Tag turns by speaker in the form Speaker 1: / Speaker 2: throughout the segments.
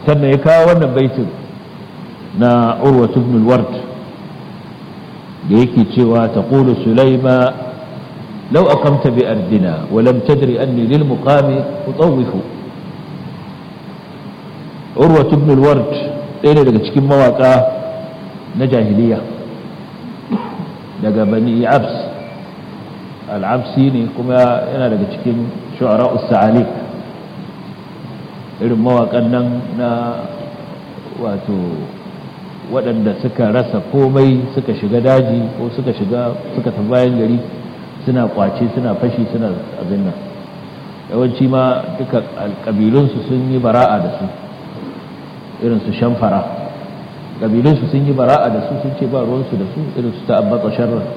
Speaker 1: sannan ya kawo wannan baitin na urwa ibn al-ward da yake cewa taqulu sulaima law aqamta bi ardina wa lam tadri anni lil muqami utawwifu urwa ibn al-ward ɗaya ne daga cikin mawaka na jahiliya daga bani abs al-absi ne kuma yana daga cikin shu'ara us-sa'alik irin mawakan nan na wato waɗanda suka rasa komai suka shiga daji ko suka shiga suka tafi bayan gari suna kwace suna fashi suna abin nan yawanci ma duka ƙabilunsu sun yi bara'a da su irin su shamfara ƙabilunsu sun yi bara'a da su sun ce ba ruwansu da su irin su ta'abbata sharra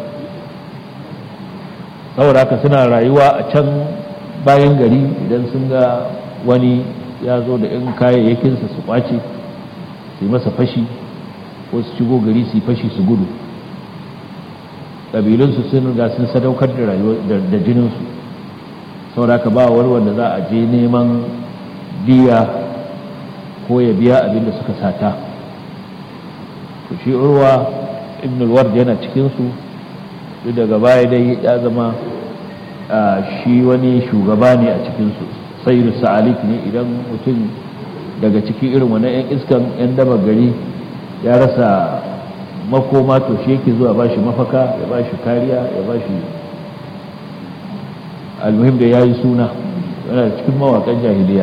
Speaker 1: saboda haka suna rayuwa a can bayan gari idan sun ga wani ya zo da 'yan kayayyakinsa su kwace su yi masa fashi ko su shigo gari su yi fashi su gudu ƙabilunsu sun ga sun sadaukar da jininsu sauraka ba wani wanda za a je neman diya ko ya biya abin da suka sata to shi urwa ibn al-ward yana cikinsu duk daga baya dai ya zama shi wani shugaba ne a cikinsu sayyidu sa'alik ne idan mutum daga cikin irin wannan 'yan iskan 'yan daba gari ya rasa makoma to shi yake zuwa ba shi mafaka ya ba shi kariya ya ba shi almuhim da ya yi suna yana cikin mawakan jahiliya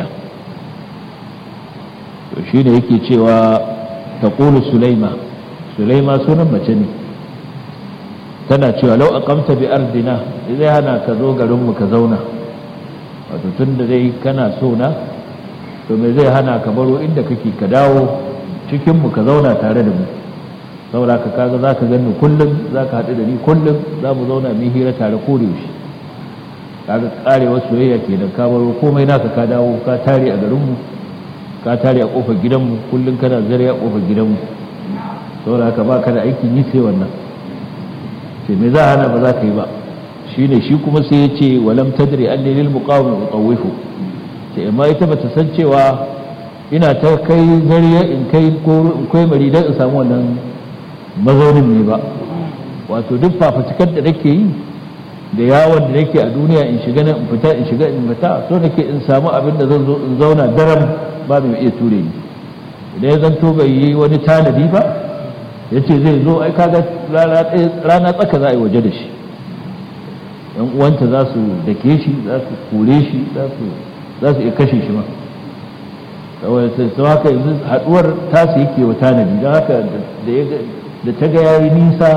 Speaker 1: to shi ne yake cewa ta ƙulu sulaima sulaima sunan mace ne tana cewa lau a kamta bi ardina zai hana ka zo garinmu ka zauna wato tun da dai kana so na to me zai hana ka baro inda kake ka dawo cikinmu ka zauna tare da mu saboda ka kaga za ka gani kullum za ka haɗu da ni kullum za mu zauna mu hira tare ko da yaushe kaga karewar soyayya ke da ka baro komai naka ka dawo ka tare a garinmu ka tare a kofar gidanmu kullum kana zare a kofar gidanmu saboda haka ba ka da aikin yi sai wannan ce me za a hana ba za ka yi ba shine shi kuma sai ya ce walam tadri anni lil muqawmi utawifu ce amma ita bata san cewa ina ta kai zariya in kai ko kai mari dan in samu wannan mazaunin ne ba wato duk fafutukar da nake yi da yawon da nake a duniya in shiga nan in fita in shiga in fita so nake in samu abin da zan zo in zauna daram ba mai iya ture ni idan ya zanto bai yi wani tanadi ba ya ce zai zo ai kaga rana tsaka za a yi waje da shi yan uwanta za su dake shi za su kore shi za su iya kashe shi ma saboda sai haka yanzu haduwar tasu yake wa tanadi don haka da ta ga yayi nisa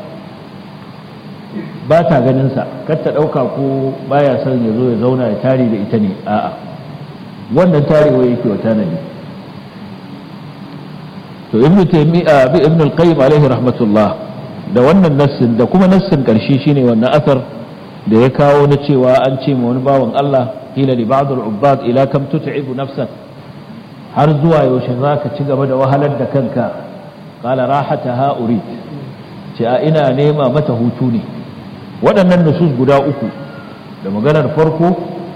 Speaker 1: ba ta ganinsa kar ta ɗauka ko baya son ya zo ya zauna ya tare da ita ne a'a wannan tarewa yake wa tanadi to ibn taymiya bi ibn al-qayyim alaihi rahmatullah da wannan nassin da kuma nassin karshe shine wannan asar da ya kawo na cewa an ce ma wani bawan Allah qila li ba'd al-ubbad ila kam tut'ibu nafsak har zuwa yaushe zaka ci gaba da wahalar da kanka qala rahataha urid ce a ina nema mata hutu ne waɗannan nusus guda uku da maganar farko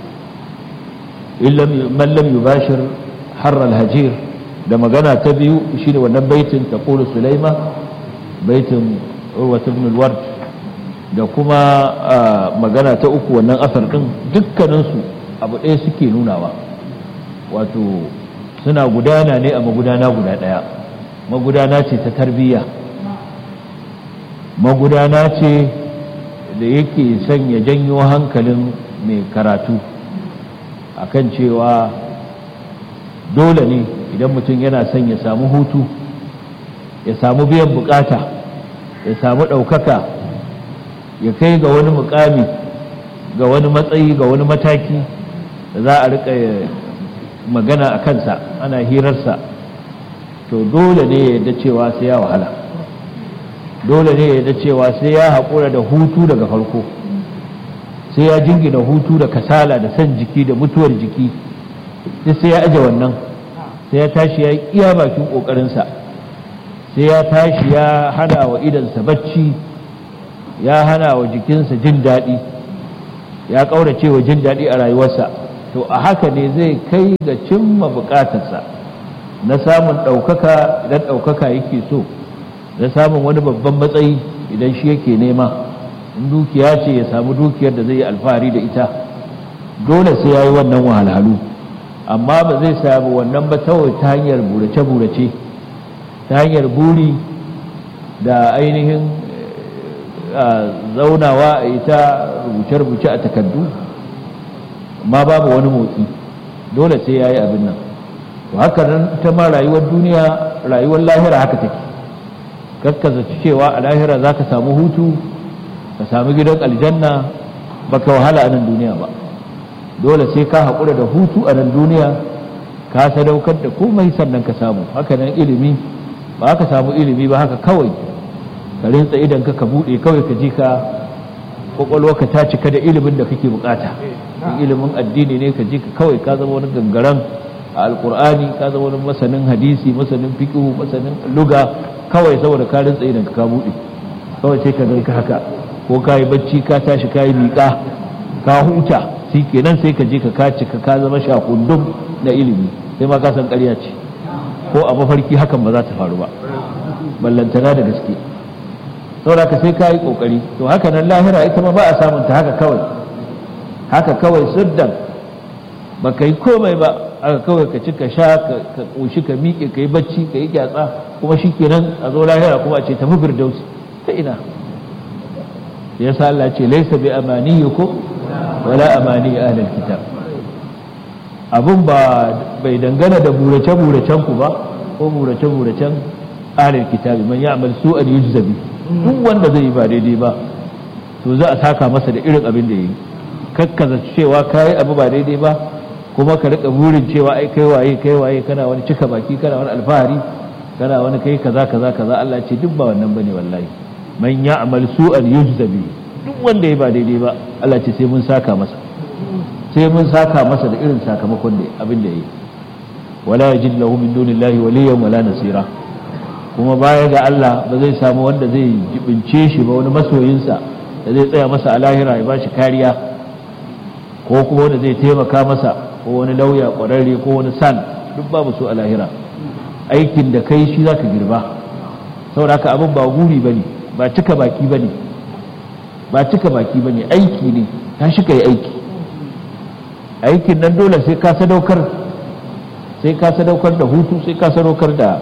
Speaker 1: man lam yubashir harra al-hajir da magana ta biyu shine wannan baitin taqulu sulaima baitin urwa ibn al-ward da kuma magana ta uku wannan asar din dukkanin su abu ɗaya suke nunawa wato suna gudana ne a magudana guda ɗaya magudana ce ta tarbiyya magudana ce da yake son ya janyo hankalin mai karatu akan cewa dole ne idan mutum yana son ya samu hutu ya samu biyan bukata ya samu ɗaukaka ya kai ga wani mukami ga wani matsayi ga wani mataki da za a rika magana a kansa ana hirarsa to dole ne ya yadda cewa sai ya wahala dole ne ya yadda cewa sai ya haƙura da hutu daga farko sai ya jingina hutu da kasala da son jiki da mutuwar jiki sai ya aje wannan sai ya tashi ya iya bakin ƙoƙarinsa sai ya tashi ya hana wa idansa bacci ya hana wa jikinsa jin daɗi ya ƙaurace wa jin daɗi a rayuwarsa to a haka ne zai kai ga cimma buƙatarsa na samun ɗaukaka idan ɗaukaka yake so na samun wani babban matsayi idan shi yake nema in dukiya ce ya samu dukiyar da zai yi alfahari da ita dole sai ya yi wannan wahalhalu amma ba zai samu wannan ba kawai ta hanyar burace-burace ta hanyar buri da ainihin zaunawa a ita rubuce-rubuce a takardu ma babu wani motsi dole sai ya yi abin nan to haka nan ita ma rayuwar duniya rayuwar lahira haka take kakkaza cewa a lahira za ka samu hutu ka samu gidan aljanna baka wahala a nan duniya ba dole sai ka haƙura da hutu a nan duniya ka sadaukar da komai sannan ka samu haka nan ilimi ba ka samu ilimi ba haka kawai ka rinsa idan ka ka buɗe kawai ka ji ka ka ta cika da ilimin da kake bukata ilimin addini ne ka ji ka kawai ka zama wani gangaren a alkur'ani ka zama wani masanin hadisi masanin fiqhu masanin luga kawai saboda ka rinsa idan ka buɗe kawai sai ka ganka haka ko ka yi bacci ka tashi ka yi miƙa ka huta shi kenan sai ka je ka kaci ka ka zama shakundum na ilimi sai ma ka san ƙarya ce ko a mafarki hakan ba za ta faru ba ballantana da gaske saboda ka sai ka yi ƙoƙari to haka nan lahira ita ma ba a samun ta haka kawai haka kawai suddan ba ka yi komai ba aka kawai ka ci ka sha ka ƙoshi ka miƙe ka yi bacci ka yi gyatsa kuma shi kenan a zo lahira kuma a ce tafi firdausi ta ina ya sa Allah ce laisa bi amaniyukum wala amani ahlul kitab abun ba bai dangana da burace buracen ku ba ko burace buracen ahlul kitab man ya'mal su'an yujza bi duk wanda zai yi ba daidai ba to za a saka masa da irin abin da yayi kakkaza cewa kai abu ba daidai ba kuma ka rika burin cewa ai kai waye kai waye kana wani cika baki kana wani alfahari kana wani kai kaza kaza kaza Allah ce duk ba wannan bane wallahi man ya'mal su'an yujza bi duk wanda ya ba daidai ba Allah ce sai mun saka masa sai mun saka masa da irin sakamakon da abin da yi wala yajid lahu min dunillahi waliyyan wala nasira kuma baya ga Allah ba zai samu wanda zai jibince shi ba wani masoyinsa da zai tsaya masa a lahira ya bashi kariya ko kuma wanda zai taimaka masa ko wani lauya kwararre ko wani san duk babu su a lahira aikin da kai shi zaka girba saboda haka abin ba guri bane ba cika baki bane ba cika baki bane aiki ne ta shi kai aiki aikin nan dole sai ka sadaukar sai ka sadaukar da hutu sai ka sadaukar da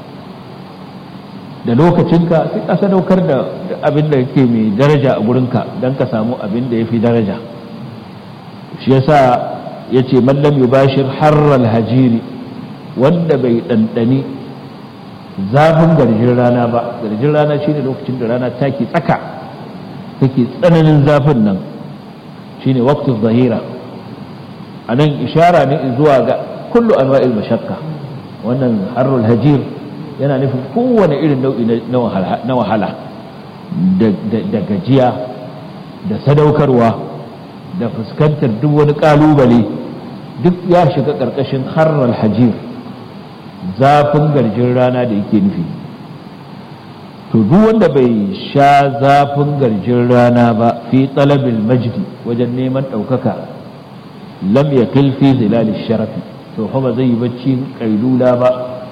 Speaker 1: da lokacinka sai ka sadaukar da abin da yake mai daraja a gurinka don ka samu abin da ya fi daraja shi yasa ya ce mallam yubashir harral hajiri wanda bai ɗanɗani zafin garjin rana ba garjin rana shine lokacin da rana take tsaka take tsananin zafin nan shine waqtu zahira a nan ishara ne zuwa ga kullu anwa'il mashakka wannan harrul hajir yana nufin kowane irin nau'i na wahala da gajiya da sadaukarwa da fuskantar duk wani kalubale duk ya shiga ƙarƙashin harrul hajir zafin garjin rana da yake nufi to duk wanda bai sha zafin garjin rana ba fi talabil majdi wajen neman ɗaukaka lam ya fi zilali sharafi to kuma zai yi bacci kailula ba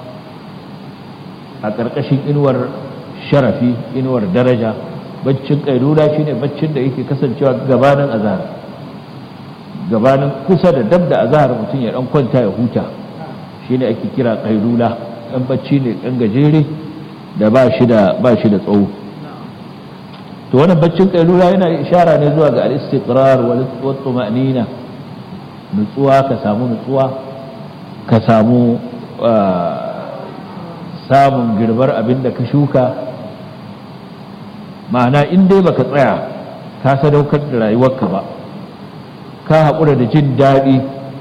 Speaker 1: a ƙarƙashin inuwar sharafi inuwar daraja baccin kailula shine baccin da yake kasancewa gabanin azhar gabanin kusa da dab da azhar mutum ya dan kwanta ya huta shine ake kira kailula dan bacci ne dan gajere da ba shi da ba shi da tsawo to wannan baccin kailula yana ishara ne zuwa ga al-istiqrar wal tuma'nina nutsuwa ka samu nutsuwa ka samu samun girbar abin da ka shuka ma'ana in dai baka tsaya ka sadaukar da rayuwarka ba ka haƙura da jin daɗi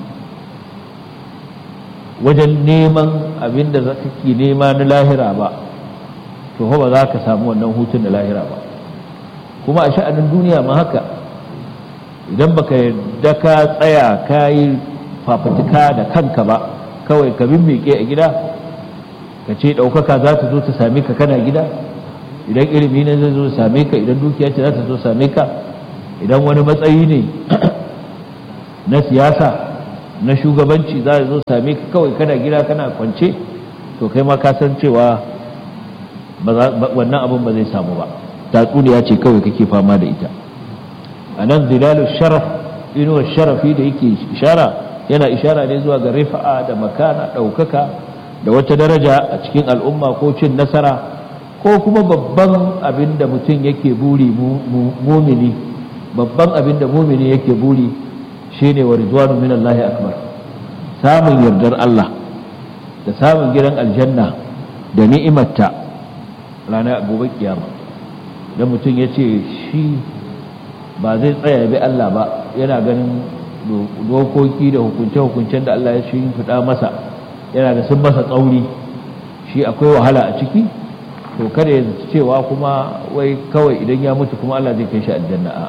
Speaker 1: wajen neman abin da za ke nema na lahira ba to ba za ka samu wannan hutun da lahira ba kuma a sha'anin duniya ma haka idan baka yarda ka tsaya ka yi fafutuka da kanka ba kawai ka miƙe a gida ka ce ɗaukaka za ta zo ta same ka kana gida idan ilimi ne zai zo same ka idan dukiya ce za ta zo same ka idan wani matsayi ne na siyasa na shugabanci za a zo same ka kawai kana gida kana kwance to kai ma ka san cewa wannan abin ba zai samu ba tatsuniya ce kawai kake fama da ita a nan zilalu sharaf inuwar sharafi da yake ishara yana ishara ne zuwa ga rifa'a da makana ɗaukaka da wata daraja a cikin al'umma ko cin nasara ko kuma babban abin da mutum yake buri mumini babban abin da mumini yake buri shine wa ridwanu min Allah akbar samun yardar Allah da samun gidan aljanna da ni'imarta ranar gobe kiyama da mutum ya ce shi ba zai tsaya bi Allah ba yana ganin dokoki da hukunce-hukuncen da Allah ya shi fida masa yana da sun masa tsauri shi akwai wahala a ciki to kada ya cewa kuma wai kawai idan ya mutu kuma Allah zai kai shi aljanna a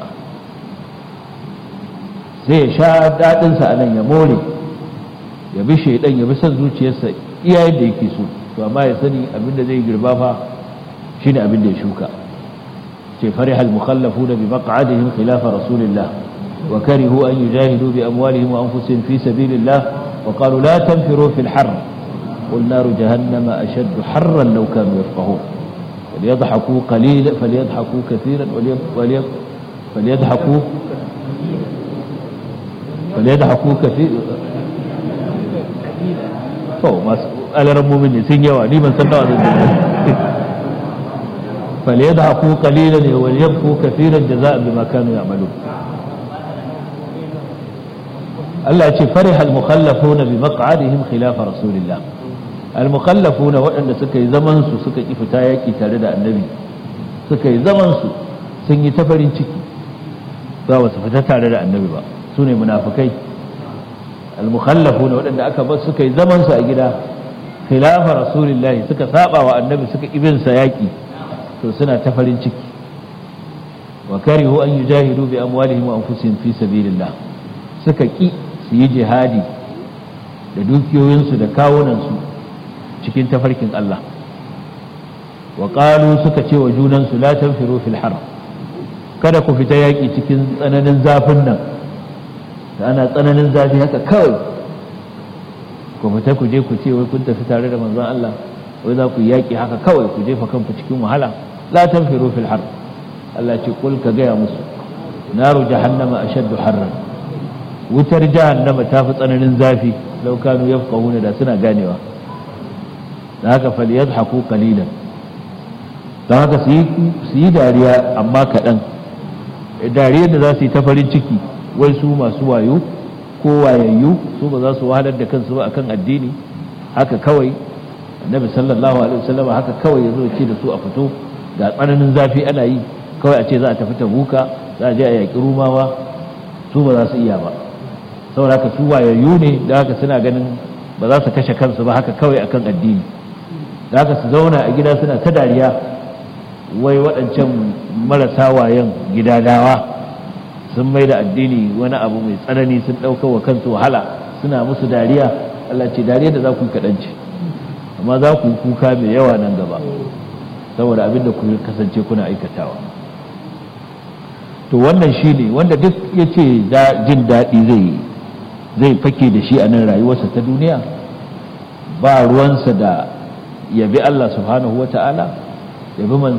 Speaker 1: zai sha daɗinsa a nan ya more ya bi shaidan ya bi son zuciyarsa iya yadda yake so to amma ya sani abinda zai girba fa shine abinda ya shuka ce farihal mukhallafuna bi maq'adihim khilafa rasulillah wa karihu an yujahidu bi amwalihim wa anfusihim fi sabilillah wa qalu la tanfiru fil har قل نار جهنم أشد حرا لو كانوا يفقهون فليضحكوا قليلا فليضحكوا كثيرا فليضحكوا فليضحكوا كثيرا to masu alaran mumini sun yawa ni ban san nawa zan falyadhaku qalilan wa yabku kathiran jazaa bima kanu ya'malun Allah ya ce fariha al-mukhallafuna bi maq'adihim khilafa rasulillah al-mukhallafuna waɗanda suka yi zaman su suka ki fita yaki tare da annabi suka yi zaman su sun yi ta farin ciki ba wasu fita tare da annabi ba su ne munafikai al-mukhallafuna waɗanda aka bar suka yi zaman su a gida khilafa rasulillahi suka saba wa annabi suka ibin sa yaki to suna ta farin ciki wa karihu an yujahidu bi amwalihim wa anfusihim fi sabilillah suka ki su yi jihadi da dukiyoyinsu da kawunansu cikin tafarkin Allah wa qalu suka ce wa junansu la tanfiru fil har kada ku fita yaki cikin tsananin zafin nan da ana tsananin zafi haka kawai ku fita ku je ku ce wai kun tafi tare da manzon Allah wai za ku yaki haka kawai ku jefa kanku cikin wahala la tanfiru fil har Allah ce kul ka gaya musu naru jahannama ashaddu harran wutar jahannama ta fi tsananin zafi law kanu yafqahuna da suna ganewa da haka falyadhaku qalilan don haka su yi dariya amma kaɗan dariyar da za su yi ta farin ciki wai su masu wayo ko wayayyu su ba za su wahalar da kansu ba akan addini haka kawai annabi sallallahu alaihi wasallam haka kawai ya zo ce da su a fito ga tsananin zafi ana yi kawai a ce za a tafi tabuka za a je a yaƙi rumawa su ba za su iya ba saboda haka su wayayyu ne da haka suna ganin ba za su kashe kansu ba haka kawai akan addini da haka su zauna a gida suna ta dariya wai waɗancan marasa wayan gidadawa sun mai da addini wani abu mai tsanani sun ɗauka wa kansu wahala suna musu dariya Allah ce dariya da za ku yi kaɗanci amma za ku yi kuka mai yawa nan gaba saboda abin da ku kasance kuna aikatawa to wannan shi ne wanda duk ya ce jin daɗi zai zai fake da shi a nan rayuwarsa ta duniya ba ruwansa da yabi Allah subhanahu wa ta'ala yabi